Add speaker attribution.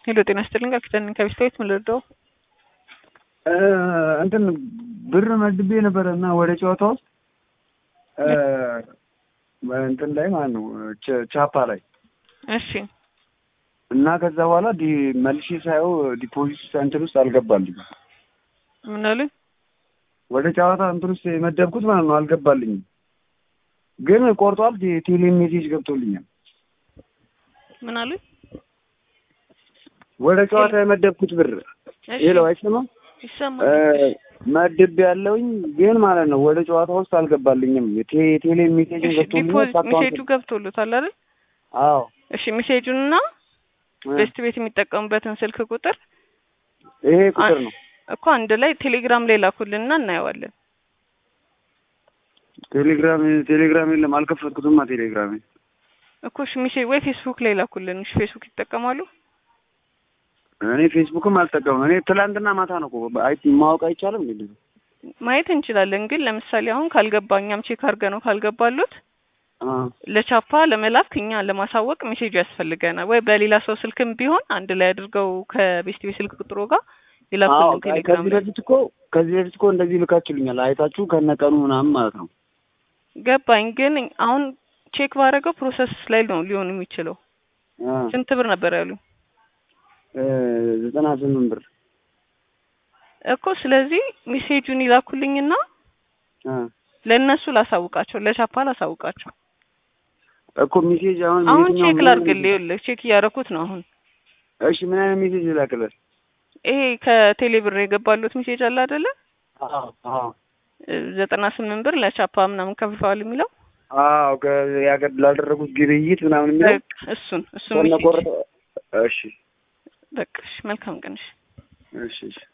Speaker 1: ሄሎ ጤና ይስጥልኝ ቃል ኪዳን ነኝ ከቤስታዊት ምን ልርዳው?
Speaker 2: እንትን ብር መድቤ ነበረ እና ወደ ጨዋታ ውስጥ እንትን ላይ ማለት ነው ቻፓ ላይ
Speaker 1: እሺ
Speaker 2: እና ከዛ በኋላ ዲ መልሼ ሳየው ዲፖዚት እንትን ውስጥ አልገባልኝ።
Speaker 1: ምን አሉኝ?
Speaker 2: ወደ ጨዋታ እንትን ውስጥ የመደብኩት ማለት ነው አልገባልኝም፣ ግን ቆርጧል። ቴሌ ሜሴጅ ገብቶልኛል።
Speaker 1: ምን አሉኝ?
Speaker 2: ወደ ጨዋታ የመደብኩት ብር ሌላው አይሰማም
Speaker 1: ይሰማል።
Speaker 2: መድብ ያለውኝ ግን ማለት ነው ወደ ጨዋታ ውስጥ አልገባልኝም። ቴሌ ሜሴጅ ገብቶልኛል።
Speaker 1: ዲፖዚት ሜሴጁ ገብቶሎታል አይደል?
Speaker 2: አዎ
Speaker 1: እሺ ሜሴጁንና ቤስት ቤት የሚጠቀሙበትን ስልክ ቁጥር
Speaker 2: ይሄ ቁጥር ነው
Speaker 1: እኮ አንድ ላይ ቴሌግራም ላይ ላኩልንና እናየዋለን።
Speaker 2: ቴሌግራም ቴሌግራም የለም አልከፈትኩትማ ቴሌግራም
Speaker 1: እኮ እሺ ሜሴጅ ወይ ፌስቡክ ላይ ላኩልን። እሺ ፌስቡክ ይጠቀማሉ?
Speaker 2: እኔ ፌስቡክም አልጠቀምም። እኔ ትላንትና ማታ ነው እኮ አይ ማወቅ አይቻልም እንዴ?
Speaker 1: ማየት እንችላለን፣ ግን ለምሳሌ አሁን ካልገባ እኛም ቼክ አድርገ ነው ካልገባሉት ለቻፓ ለመላክ እኛ ለማሳወቅ ሜሴጁ ያስፈልገናል። ወይ በሌላ ሰው ስልክም ቢሆን አንድ ላይ አድርገው ከቤስት ቤት ስልክ ቁጥሩ ጋር ይላኩልን ቴሌግራም
Speaker 2: ከዚህ በፊት እኮ ከዚህ በፊት እኮ እንደዚህ ልካችሁልኛል አይታችሁ ከነቀኑ ምናምን ማለት ነው።
Speaker 1: ገባኝ፣ ግን አሁን ቼክ ባደረገው ፕሮሰስ ላይ ነው ሊሆን የሚችለው። ስንት ብር ነበር ያሉኝ?
Speaker 2: ዘጠና ስምንት ብር
Speaker 1: እኮ ስለዚህ ሜሴጁን ይላኩልኝና ለእነሱ ላሳውቃቸው፣ ለቻፓ ላሳውቃቸው።
Speaker 2: እኮ ሜሴጅ አሁን
Speaker 1: አሁን ቼክ ላድርግልህ። ይኸውልህ ቼክ እያደረኩት ነው አሁን።
Speaker 2: እሺ ምን አይነት ሜሴጅ ላክልህ?
Speaker 1: ይሄ ከቴሌ ብር የገባሉት ሜሴጅ አለ አይደለ?
Speaker 2: አዎ አዎ
Speaker 1: ዘጠና ስምንት ብር ለቻፓ ምናምን ከፍለዋል የሚለው
Speaker 2: አዎ ላደረጉት ግብይት ምናምን የሚለው
Speaker 1: እሱን እሱን ሜሴጅ
Speaker 2: ቆረጠ። እሺ
Speaker 1: በቃ እሺ፣ መልካም ቀን። እሺ
Speaker 2: እሺ እሺ